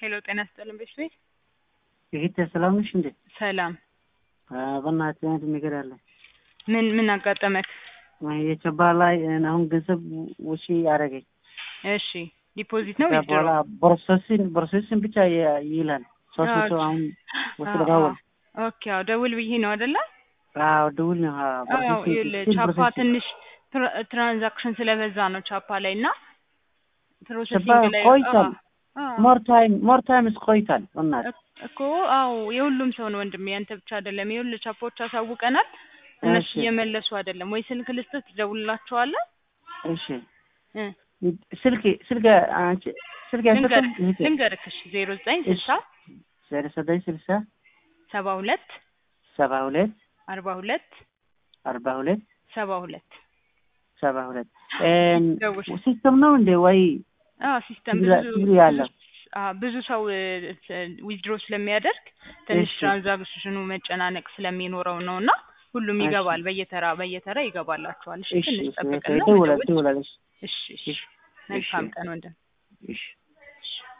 ሄሎ ጤና ይስጥልን ቤት ቤት ይሄት ሰላም ነሽ እንዴ? ሰላም። በእናትህ አንድ ነገር አለ። ምን ምን አጋጠመክ? የቸባ ላይ አሁን ገንዘብ ውጪ ያደረገኝ እሺ ዲፖዚት ነው ከዛ ዊዝድሮ? በኋላ ፕሮሰስን ፕሮሰስን ብቻ ይ- ይላል ሶስት መቶ አዎ። አሁን ውስጥ አዎ፣ ልጋወል ኦኬ አዎ ደውል ብዬ ነው አይደለ? አዎ ደውል ነው አዎ፣ አዎ ፕሮሰስን- ይኸውልህ ስቲል ቻፓ ፕሮሰስን- ትንሽ ትራ- ትራንዛክሽን ስለበዛ ነው ቻፓ ላይ እና ቻፓ ፕሮሰሲንግ ላይ ቆይቷል። አዎ፣ አዎ። ሞር ታይም ሞር ታይም ቆይቷል። በእናትህ እክ- እኮ አዎ የሁሉም ሰው ነው ወንድሜ፣ ያንተ ብቻ አይደለም። ይኸውልህ ቻፖች አሳውቀናል፣ እነሱ እሺ እየመለሱ አይደለም። ወይ ስልክ ልስጥህ ትደውልላቸዋለህ? እሺ እ ስልክ ስልክ አንቺ ስልክ ልንገርህ ያሰጠን እህቴ ልንገርህ እሺ ዜሮ ዘጠኝ ስልሳ ዜሮ ዘጠኝ ስልሳ ሰባ ሁለት ሰባ ሁለት አርባ ሁለት አርባ ሁለት ሰባ ሁለት ሰባ ሁለት ደውል። ሲስተም ነው እንዴ ወይ አዎ ሲስተም ትግል- ብዙ ትግል ያለው? አዎ ብዙ ሰው ዊዝድሮ ስለሚያደርግ ትንሽ እሺ። ትራንዛክሽኑ መጨናነቅ ስለሚኖረው ነው እና ሁሉም እሺ። ይገባል። በየተራ በየተራ ይገባላችኋል። እሺ እሺ ትንሽ እሺ ጠብቅና ደውላለች ደውል። ደውላለች እሺ እሺ እሺ መልካም እሺ ቀን ወንድም። እሺ እሺ